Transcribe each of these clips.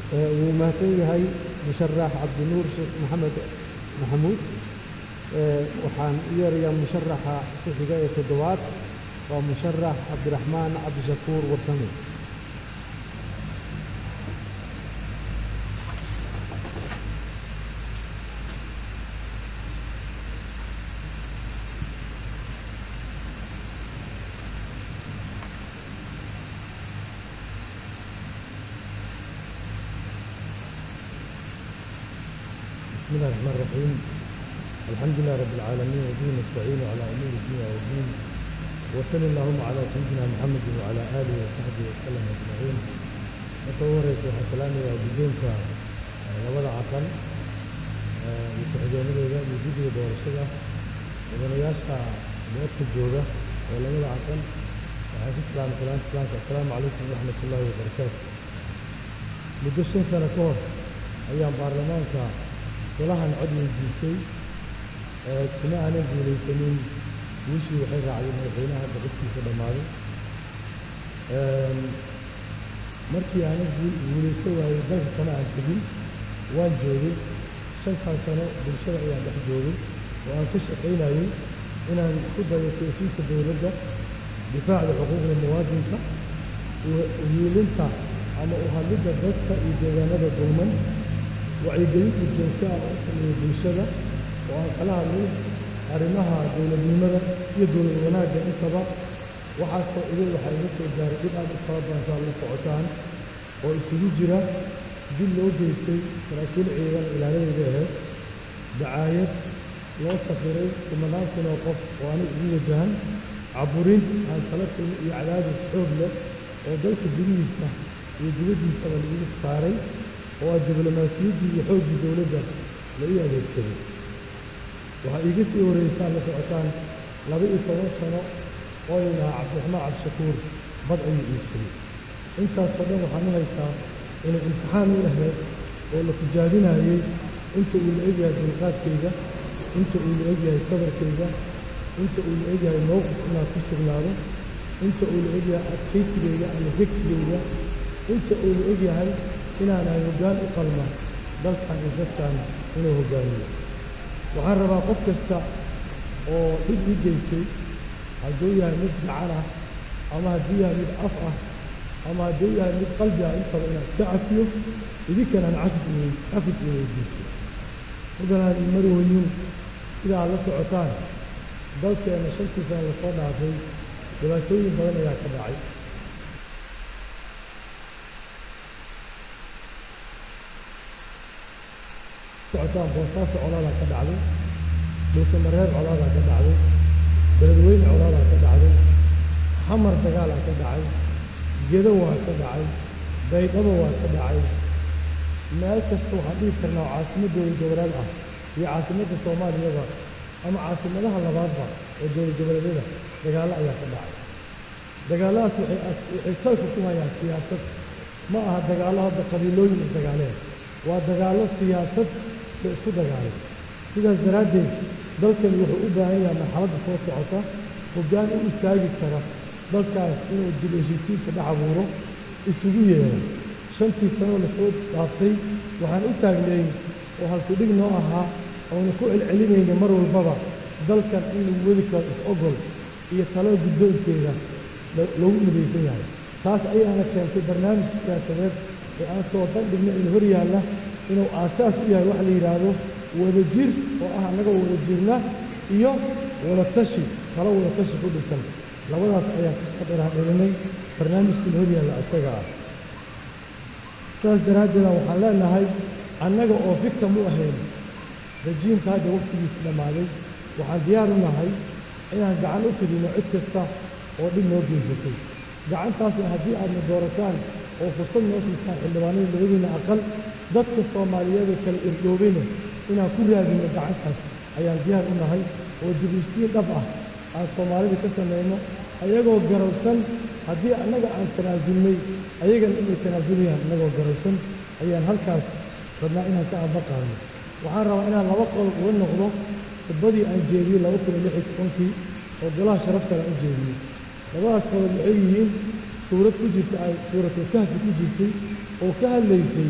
wuu mahadsan yahay musharax cabdinuur sheekh maxamed maxamuud waxaan u yeerayaa musharaxa ku xiga ee toddobaad waa musharax cabdiraxmaan cabdishakuur warsame بسم الله الرحمن الرحيم الحمد لله رب العالمين وبه نستعين على امور الدنيا والدين وصل اللهم على سيدنا محمد وعلى اله وصحبه وسلم اجمعين marka ugu horeysa waxaan salaamayaa guddoonka labada aqal iyo ku-xigeenadooda iyo guddiga doorashada mudanayaasha goobta jooga oo labada aqal waxaan ku salaamay salaanta islaamka assalaamu calaykum waraxmat ullaahi wabarakaatu muddo shan sano ka hor ayaan baarlamaanka golahan cod weydiistay kuma aanan guulaysanin guushii waxay raacday madaxweynaha hadda xilkiisa dhammaaday markii aanan guulaysan waayey dalka kama aan tegin waan joogay shantaas sano bulshada ayaan dhex joogay oo aan ka shaqaynayey inaan isku dayo toosiinta dowladda difaacda xuquuqda muwaadinka uhiilinta ama u hadlidda dadka iyo deegaanada dulman wacyigelinta joogto ah u sameeyey bulshada oo aan kala hadlay arrimaha dowladnimada iyo dowlad wanaagga intaba waxaasoo idin waxaa iga soo gaaray dhib aad u fara badan saa la socotaan oo isugu jira dib loo geystay saraakiil ciidan ilaaladeyda ahayd dacaayad loo safiray kumanaan kun oo qof oo anig igu wajahan caburin aan kala kulmay iyo cadaadis xoog leh oo dalka gudihiisa iyo dibaddiisaba la igu saaray oo ah diblomaasiyaddii iyo xooggii dowladda la ii adeegsaday waxaa iiga sii horreysaan la socotaan laba iyo toban sano oo layidhahaa cabdiraxmaan cabdishakuur bad ayuu iibsaday intaasoo dhan waxaan u haystaa inay imtixaan u ahayd oo la tijaabinayey inta uu la egyahay dulqaadkayga inta uu la egyahay sabarkayga inta uu la egyahay mowqif inaan ku sugnaado inta uu la egyahay adkaysigayga ama gegsigayga inta uu la egyahay inaanahay hoggaan u qalma dalkan iyo dadkan inuu hoggaamiyo waxaan rabaa qof kasta oo dhib ii geystay hadduu yahay mid gacan ah ama hadduu yahay mid af ah ama hadduu yahay mid qalbi ah intaba inaan iska cafiyo idinkanaan cafis cafis i weydiisto muddanaan ii mari weyin sida aad la socotaan dalkeenna shantii sana lasoo dhaafay dhibaatooyin badan ayaa ka dhacay socotaan boosaaso colaadaa ka dhacday dhuusamareeb colaadaa ka dhacday beledweyne colaadaa ka dhacday xamar dagaalaa ka dhacay gedo waa ka dhacay baydhabo waa ka dhacay meel kasta waxaan dhihi karnaa oo caasimad dowlad goboleed ah iyo caasimadda soomaaliyaba ama caasimadaha labaadba oo dowlad goboleedyada dagaallo ayaa ka dhacay dagaalladaas waxay waxay salka ku hayaan siyaasad ma aha dagaallo hadda qabiilooyin isdagaaleen waa dagaallo siyaasad la isku dagaalay sidaas daraaddeed dalkani wuxuu u baahan yahay marxaladda soo socota hoggaan u istaagi kara dalkaas inuu dib heshiisiinka dhex abuuro isugu yeero shantii sanoo lasoo dhaaftay waxaan u taagnayn oo halkudhig noo ahaa oona ku celcelinayna mar walbaba dalkan in lagu wadi karo is-ogol iyo talo guddoonkeeda loogu midaysan yahay taas ayaana keentay barnaamijka siyaasadeed ee aan soo bandhigna in hor yaalla inuu aasaas u yahay wax la yidhaahdo wadajir oo ah annagoo wada jirna iyo wadatashi talo wadatashi ku dhisan labadaas ayaan ku soo dheraadhelinay barnaamijkii la hor yaalla isaga ah saas daraaddeeda waxaan leenahay annaga oo victim u ahayn rajiimka hadda wakhtigiisa dhammaaday waxaan diyaar u nahay inaan gacan u fidino cid kasta oo dhib noo geysatay gacantaasna haddii aadna doorataan oo fursad noo siisaan xildhibaanada labadiinna aqal dadka soomaaliyeed ee kale irdhoobayna inaan ku raadinno gacantaas ayaan diyaar u nahay oo dibisiin dhab ah aan soomaalida ka samayno ayagoo garowsan haddii annaga aan tanaasulnay ayagana inay tanaasuliyaan annagoo garowsan ayaan halkaas rabnaa inaan ka ambaqaadno waxaan rabaa inaan laba qodob uga noqdo khudbadii aan jeediyey laba kun iyo lix iyo tobankii oo golaha sharaftale aan u jeediyey labadaas qodob waxay yihiin suurad ku jirta ay suuratul kahfi ku jirtay oo ka hadlaysay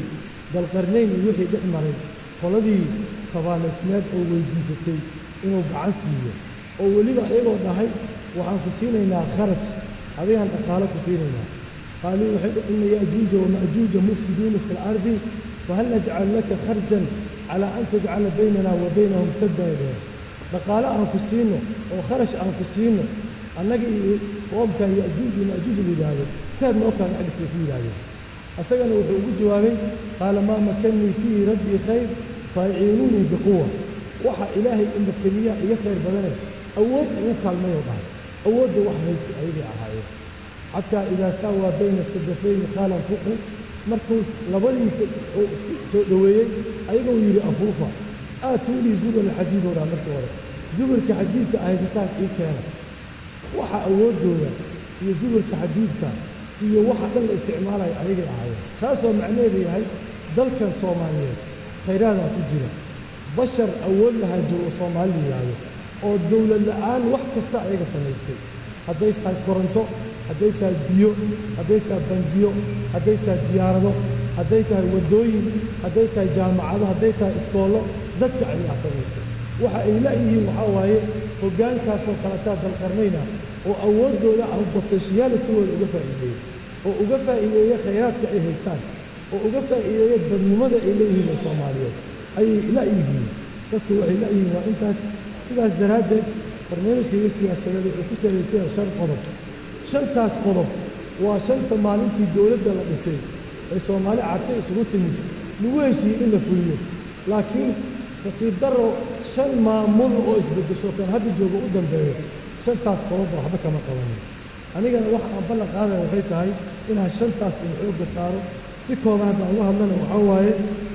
dalqarnayn iyo wixii dhex maray qoladii tabaanaysmeed oo weydiisatay inuu gacan siiyo oo weliba iyagoo dhahay waxaan ku siinaynaa kharaj adigaan dhaqaalo ku siinaynaa qaaluu waxay ina ya'juuja wama'juuja mufsiduuna fi lardi fahal najcalu laka kharjan calaa an tajcala baynana wa baynahum saddan dheh dhaqaale aan ku siino oo kharash aan ku siino annaga iyo qoomkan ya'juuj iyo ma'juuj la yidhaahdo taad noo kala dhexdhisay ku yidhaahdeen asagana wuxuu ugu jawaabay qaala maa makannii fiihi rabbii khayr faaciinuunii biquwa waxa ilaahay imakaniyaa iga khayr badane awood igu kaalmayoo dhahay awoodda wax haystay ayagay ahaayeen xataa idaa saawaa bayna sadafayni qaala anfuqu markuu labadiisa uu isku soo dhoweeyey ayagoo yidhi afuufa aatuunii zubur alxadiidoo dhaa markii hore zuburka xadiidka ahaysataan ii keena waxa awooddooda iyo zuburka xadiidka iyo waxa dhan la isticmaalaya ayagay ahaayeen taasoo macnaheedu yahay dalkan soomaaliyeed khayraadaa ku jira bashar awood lahaa joogo soomaali la yidhaahdo oo dowlad la'aan wax kasta ayaga samaystay hadday tahay koronto hadday tahay biyo hadday tahay bangiyo hadday tahay diyaarado hadday tahay waddooyin hadday tahay jaamacado hadday tahay iskoollo dadka ayaa samaystay waxa ay la'yihiin waxaa waaye hoggaankaasoo kaletaa dalqarnayna oo awooddooda ama botenshiyalitigooda uga faa'iideeyey oo uga faa'iideeya khayraadka ay haystaan oo uga faa'iideeya dadnimada ay leeyihiin ee soomaaliyeed ayay la'yihiin dadku waxay la'yihiin waa intaas sidaas daraaddeed barnaamijkaiyo siyaasadeed wuxuu ku salaysaya shan qodob shantaas qodob waa shanta maalintii dowladda la dhisay ee soomaali carta isugu timid lagu heshiiyey in la fuliyo laakiin nasiib darro shan maamul oo isbeddesho kan hadda jooga u dambeeyo shantaas qodobba waxba kama qabanin anigana waxa aan ballan qaadaya waxay tahay inaan shantaas un xoogga saaro si kooban hadda aan uga hadlana waxaa waaye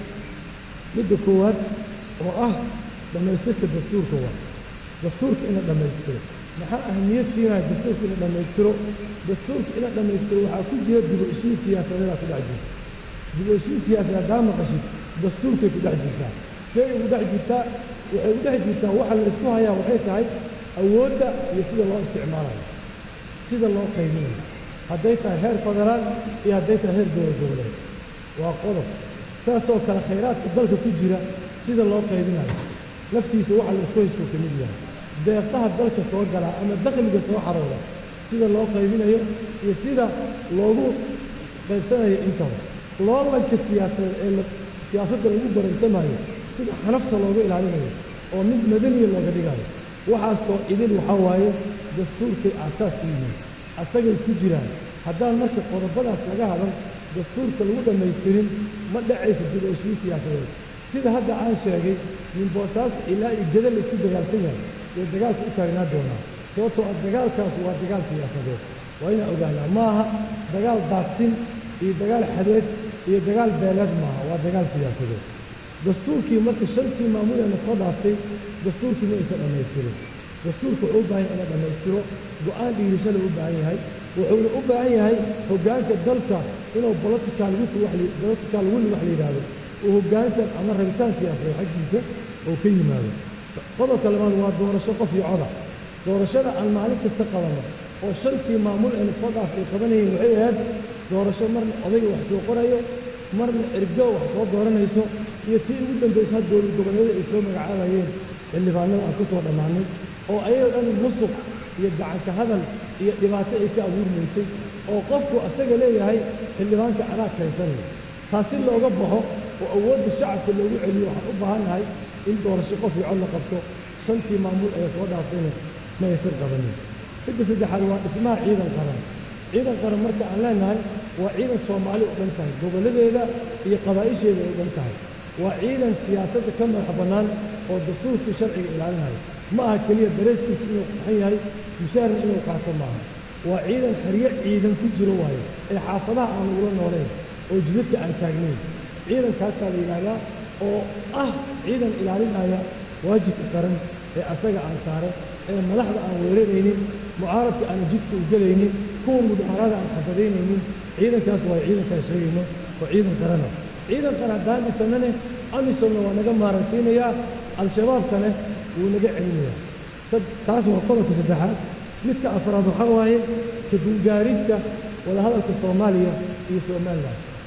midda koowaad oo ah dhammaystirka dastuurka waa dastuurka in la dhammaystiro maxaa ahamiyad siinaya dastuurka in la dhammaystiro dastuurka in la dhammaystiro waxaa ku jira dib u heshiin siyaasadeedaa ku dhex jirta dib u heshiin siyaasadeed haddaa maqashid dastuurkay ku dhex jirtaa see ugu dhex jirtaa waxay ugu dhex jirtaa waxa la isku hayaa waxay tahay awoodda iyo sida loo isticmaalayo sida loo qaybinayo hadday tahay heer federaal iyo hadday tahay heer dowlad goboleed waa qodob saasoo kale khayraadka dalka ku jira sida loo qaybinayo laftiisa waxa la isku haystuu ka mid yahay deeqaha dalka soo galaa ama dakhliga soo xarooda sida loo qaybinayo iyo sida loogu qaybsanayo intaba loolanka siyaasadeed ee siyaasadda lagu barantamayo sida xanafta looga ilaalinayo oo mid madaniya looga dhigayo waxaasoo idin waxaa waaye dastuurkay aasaas u yihiin asagay ku jiraan haddaan marka qodobadaas laga hadan dastuurka lagu dhammaystirin ma dhacayso dib u heshiin siyaasadeed sida hadda aan sheegay min boosaaso ilaa iyo geda la isku dagaalsan yahay ee dagaalka u taagnaa doonaa sababtoo ah dagaalkaas waa dagaal siyaasadeed waa inaan ogaanaa ma aha dagaal daaqsin iyo dagaal xadeed iyo dagaal beeleed maaha waa dagaal siyaasadeed dastuurkii marka shantii maamuleena soo dhaaftay dastuurkii ma aysan dhammaystirin dastuurka wuxuu u baahan yahay in la dhammaystiro go'aan dhiirisho la u baahan yahay wuxuuna u baahan yahay hoggaanka dalka inuu political political will wax la yidhaahdo uu hoggaansan ama rabitaan siyaasadeed xaggiisa oo ka yimaado qodobka labaad waa doorasho qof iyo coda doorashada aan maalin kasta qabanno oo shantii maamul eena soo dhaaftay ay qabanayeen waxay ahayd doorasho marna odayga wax soo qorayo marna ergo wax soo dooranayso iyo tii ugu dambayso had dowlad goboleeda ay soo magacaabayeen xildhibaanada aan ku soo dhammaannay oo ayadoo dhan musuq iyo gacanka hadal iyo dhibaato ay ka abuurmaysay oo qofku asaga leeyahay xildhibaanka anaa keensanaya taasi looga baxo oo awoodda shacabka loogu celiyo waxaan u baahannahay in doorasho qof iyo cod la qabto shantii maamul ee soo dhaaftayna ma aysan qabanin midda saddexaad waa dhismaha ciidan qaran ciidan qaran marka aan leenahay waa ciidan soomaali u dhan tahay gobolladeeda iyo qabaa'isheeda u dhan tahay waa ciidan siyaasadda ka madax bannaan oo dastuurkii sharciga ilaalinayo ma aha keliya dareeskiisa inuu qaxan yahay mushaarna inuu qaato maaha waa ciidan xeryo ciidan ku jiro waayo ee xaafadaha aan ugula noolayn oo jidadka aan taagnayn ciidankaasaa la yidhaahdaa oo ah ciidan ilaalinaya waajibka qaran ee asaga aan saaran ee madaxda aan weeraraynin mucaaradka aan jidka u gelaynin kuwa mudaharada aan xabadaynaynin ciidankaas waa ciidankaan sheegayno oo ciidan qarana ciidan qaran haddaan dhisannane amisomna waa naga maaransiinayaa al-shabaabkane wuu naga celinayaa taas waa qodobka saddexaad midka afraad waxaa waaye ka guulgaarista wadahadalka soomaaliya iyo somalilan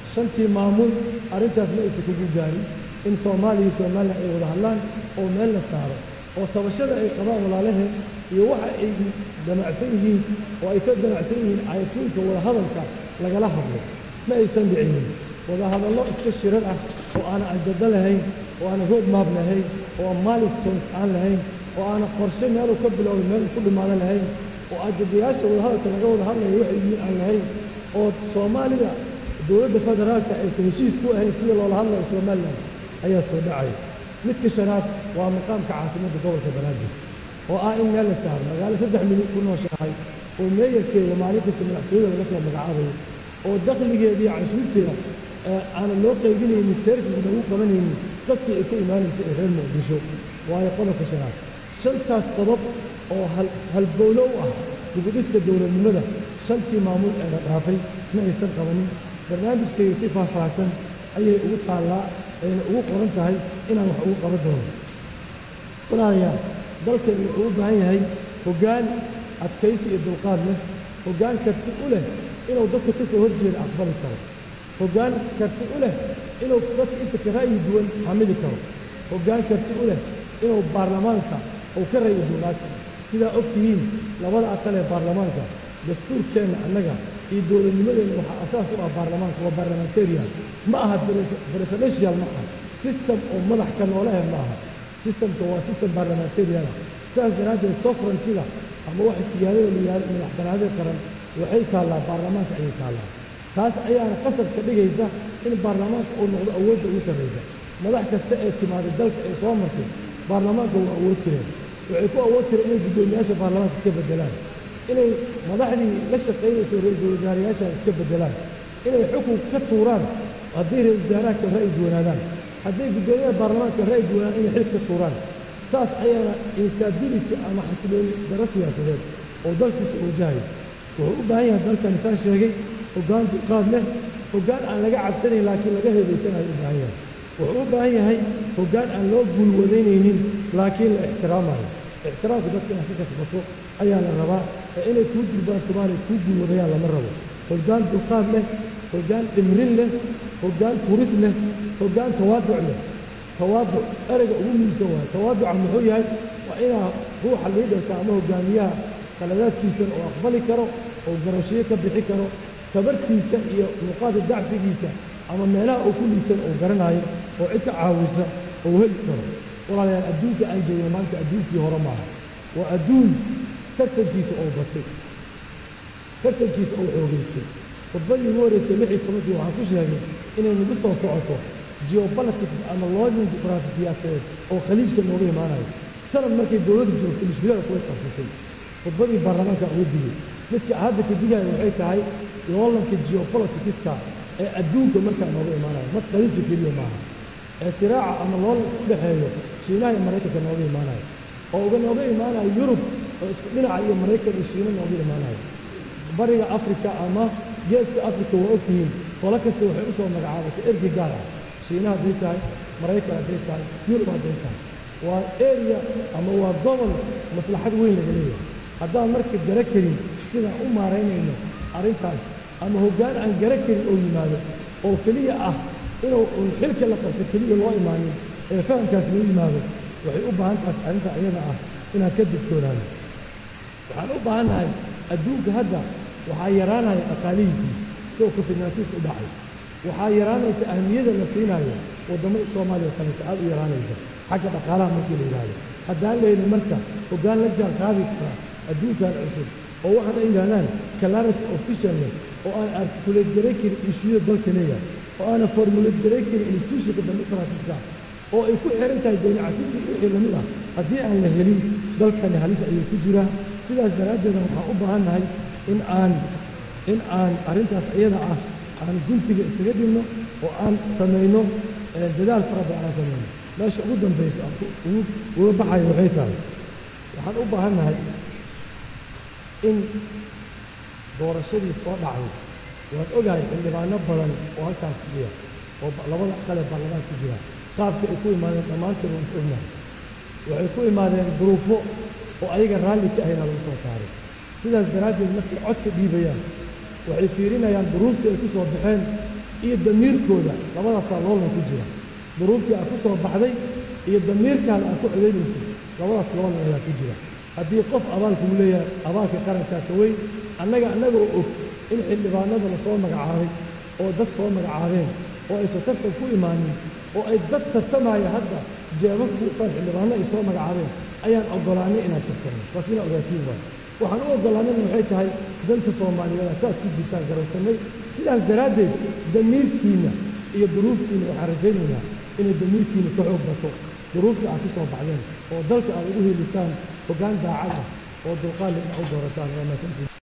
shantii maamul arrintaas ma aysan kugu gaarin in soomaaliya iyo somalilan ay wada hadlaan oo meel la saaro oo tabashada ay qabaan walaalaheen iyo waxa ay damacsan yihiin oo ay ka damacsan yihiin cayatiinka wadahadalka lagala hadlo ma aysan dhicinin wadahadallo iska shirar ah oo aanan anjado lahayn oo aanan road map lahayn oo aan milestones aan lahayn oo aanan qorshe meeluu ka bilowda meeluu ku dhimaado lahayn oo ajadayaasha wadahadalka laga wada hadlayo waxay yihiin aan lahayn oo soomaalida dowladda federaalka aysan heshiis ku ahayn sida loola hadlayo somalilan ayaa soo dhacaya midka shanaad waa maqaamka caasimadda gobolka banaadir oo ah in meel la saaro magaalo saddex milyan ku nooshahay oo meeyarkeeda maalin kasta madaxtooyada laga soo magacaabayo oo dakhligeeda iyo canshuurteeda aanan loo qaybinaynin service lagu qabanaynin dadkii ay ka imaanaysa ee reer muqdisho waayo qodobka shanaad shantaas qodob oo halbowlo u ah dibudhiska dowladnimada shantii maamul ee la dhaafay ma aysan qabanin barnaamijkayga si faahfaahsan ayay ugu taallaa ayna ugu qoran tahay inaan wax ugu qaban doono walaalayaal dalkani wuxuu u baahan yahay hoggaan adkaysi iyo dulqaad leh hoggaan karti u leh inuu dadka ka soo horjeeda aqbali karo hoggaan karti u leh inuu dadka inta ka ra'yi duwan xamili karo hoggaan karti u leh inuu baarlamaanka uu ka ra'yi duwanaa karo sidaa og tihiin labada aqal ee baarlamaanka dastuurkeenna annaga iyo dowladnimadeenna waxaa asaas u ah baarlamaanka waa barlamentarian ma aha presidential ma aha system oo madax ka noolahe ma aha systemka waa system barlamentariana sidaas daraaddeed sovereigntiga ama waxa siyaadada layahay madax banaanida qaran waxay taallaa baarlamaanka ayay taallaa taas ayaana qasab ka dhigaysa in baarlamaanka uu noqdo awoodda ugu sarraysa madax kasta ee timaaday dalka ee soo martay baarlamaanka waa awood tireen waxay ku awood tireen inay guddoomiyaasha baarlamaanka iska beddelaan inay madaxdii la shaqaynayso ra-iisul wasaarayaasha iska beddelaan inay xukun ka tuuraan hadday ra-isul wasaaraha kale ra'yi duwanaadaan hadday guddoomiyaha baarlamaanka ra'yi duwanaan inay xil ka tuuraan saas ayaana instability ama xasilooni darro siyaasadeed oo dalkiisu wajahayo wuxuu u baahan yahay dalkani saa sheegay hoggaan dulqaad leh hoggaan aan laga cabsanayn laakiin laga heebaysanayo u baahan yahay wuxuu u baahan yahay hoggaan aan loo guulwadaynaynin laakiin la ixtiraamayo ixtiraamka dadka inaad ka kasbato ayaa la rabaa ee inay kuu durbaantumaan ay kuu guulwadayaan lama rabo hoggaan dulqaad leh hoggaan dhimrin leh hoggaan turis leh hoggaan tawaaduc leh tawaaduc ereyga ugu muhiimsan waayo tawaaduca muxuu yahay waa inaa ruuxa liidarka ama hogaamiyaha qaladaadkiisana uu aqbali karo oo garashiyo ka bixi karo tabartiisa iyo nuqaada dacfigiisa ama meelaha uu ku liitan uu garanayo oo cid ka caawisa uu heli karo walaalayaal adduunka aan joogno maanta adduunkii hore maaha waa adduun tartankiisa oo batay tartankiisa oo xoogaystay khudbadii ugu horreysay lix iyo tobankii waxaan ku sheegay inay nagu soo socoto geopolitics ama loojman juqraafi siyaasadeed oo khaliijka nooga imaanayo sanad markay dowladda joogtay mushkiladaas way qabsatay khudbadii baarlamaanka uga digay midka hadda ka digaya waxay tahay loolanka geopoliticska ee adduunka markaa nooga imaanayo mad khaliijka keliya maaha ee siraaca ama loolanka u dhexeeyo shiinaha iyo maraykanka nooga imaanayo oo uga nooga imaanayo yurub oo isku dhinaca iyo maraykan iyo shiina nooga imaanayo bariga afrika ama geeska afrika waa ogtihiin qolo kasta waxay u soo magacaabatay ergey gaar ah shiina hadday tahay maraykan hadday tahay yurub hadday tahay waa area ama waa gobol maslaxad weyn laga leeyahay haddaan marka gara karin sidaan u maaraynayno arrintaas ama hoggaan aan gara karin oo yimaado oo keliya ah inuu un xilka la qabto keliya loo imaanin ee fahamkaas loo yimaado waxay u baahan taas arrinta iyada ah inaan ka digtoonaano waxaan u baahannahay adduunka hadda waxaa yaraanaya dhaqaalihiisii isagoo covid-19 u dhacay waxaa yaraanaysa ahmiyada la siinaayo waddamada soomaaliya oo kaleeto aad u yaraanaysa xagga dhaqaalaha markii la yidhaahdo haddaan lehelin marka hoggaan la jaan qaadi kara adduunkan cusub oo waxaan ay yidhahdaan clarity official leh oo aan articulate garay karin ishuyada dalka leeyahay oo aanan formulate garay karin institutionka democratiska oo ay ku xiran tahay dayna cafintii wixii lamid ah haddii aan la helin dalkani halis ayuu ku jiraa sidaas daraaddeeda waxaan u baahannahay in aan in aan arrintaas iyada ah aan guntiga isaga dhigno oo aan samayno dadaal fara badan aan samayno meesha ugu dambaysa aan ugu uga baxayo waxay tahay waxaan u baahannahay in doorashadii soo dhacday waan ogahay xildhibaano badan oo halkaan fadhiya oo labada aqal ee baarlamaan ku jira qaabka ay ku imaadeen dhammaanteen waan is ognahay waxay ku imaadeen duruufo oo ayaga raalli ka ahayna lagu soo saaray sidaas daraaddeed markay codka dhiibayaan waxay fiirinayaan duruuftii ay ku soo baxeen iyo damiirkooda labadaasaa loolan ku jira duruuftii aad ku soo baxday iyo damiirkaada aad ku codaynaysay labadaas loolan ayaa ku jira haddii qof abaalkuu leeyahay abaalka qarankaa ka weyn annaga annaga oo og in xildhibaanada la soo magacaabay oo dad soo magacaabeen oo aysan tartan ku imaanin oo ay dad tartamaya hadda jeebabka kuqtaan xildhibaano ay soo magacaabeen ayaan oggolaanay inaan tartanno taas inaa ogaatiin waayo waxaan u oggolaanayna waxay tahay danta soomaaliyeed saas ku jirtaan garowsannay sidaas daraaddeed damiirkiinna iyo duruuftiinna waxaan rajaynaynaa inay damiirkiinna ka xoog bato duruufta aad ku soo baxdeen oo dalka aad ugu helisaan hoggaan daacad ah oo dulqaadle inaad u doorataan waa mahadsantiin